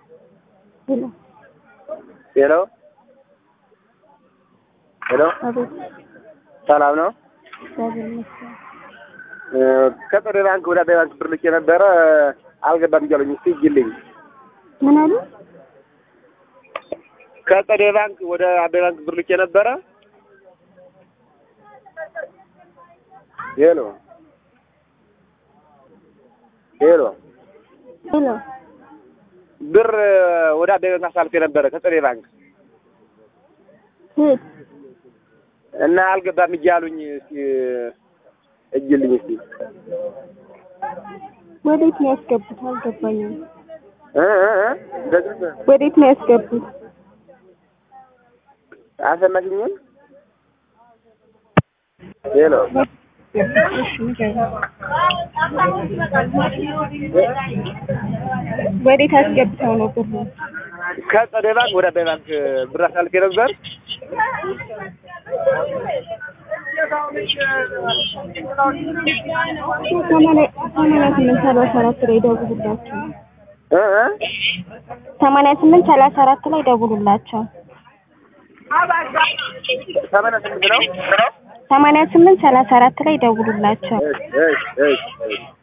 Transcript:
ሄሎ ሄሎ ሄሎ፣ አቤት። ሰላም ነው? እግዚአብሔር ይመስገን። ከጥሬ ባንክ ወደ አባይ ባንክ ብር ልኬ ነበረ አልገባም እያሉኝ እስኪ ይልኝ። ምን አሉ? ከጥሬ ባንክ ወደ አባይ ባንክ ብር ልኬ ነበረ። ሄሎ ሄሎ፣ ሄሎ ብር ወደ አባይ ባንክ አሳልፌ ነበረ ከጥሬ ባንክ ሄድ እና አልገባም እያሉኝ እስኪ እጅልኝ እስኪ ወዴት ነው ያስገቡት? አልገባኝም። እ እ እ እንደዚህ ወዴት ነው ያስገቡት? አልሰማሽኝም? ሄሎ እሺ ንገረኝ። ወዴት አስገብተው ነው ብሩ? ከጸደይ ባንክ ወደ አባይ ባንክ ብር አሳልፌ ነበር። ሰማንያ ሰማንያ ስምንት ሰላሳ አራት ላይ ደውሉላቸው። እ እ ሰማንያ ስምንት ሰላሳ አራት ላይ ደውሉላቸው። ሰማንያ ስምንት ነው። ሰማንያ ስምንት ሰላሳ አራት ላይ ደውሉላቸው። እሺ እሺ እሺ